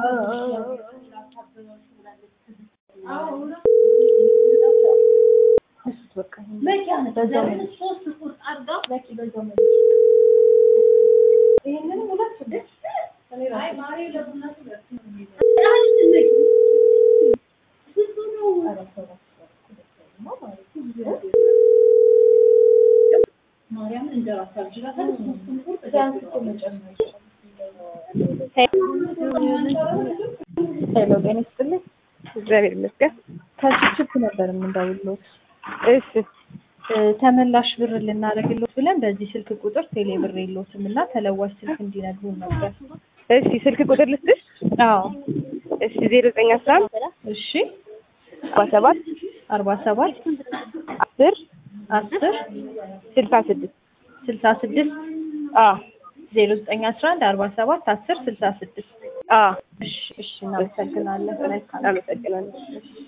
ሄሎ ጤና ይስጥልኝ። እግዚአብሔር ይመስገን። ከችፕ ነበር የምንደውልዎት። እሺ እ ተመላሽ ብር ልናደርግልዎት ብለን በዚህ ስልክ ቁጥር ቴሌ ብር የለዎትም እና ተለዋጭ ስልክ እንዲነግሩን ነበር። እሺ ስልክ ቁጥር ልስጥሽ? አዎ እሺ ዜሮ ዘጠኝ አስራ አንድ እሺ አርባ ሰባት አርባ ሰባት አስር አስር ስልሳ ስድስት ስልሳ ስድስት አዎ ዜሮ ዘጠኝ አስራ አንድ አርባ ሰባት አስር ስልሳ ስድስት አዎ እሺ እሺ እናመሰግናለን። መልካም አመሰግናለሁ።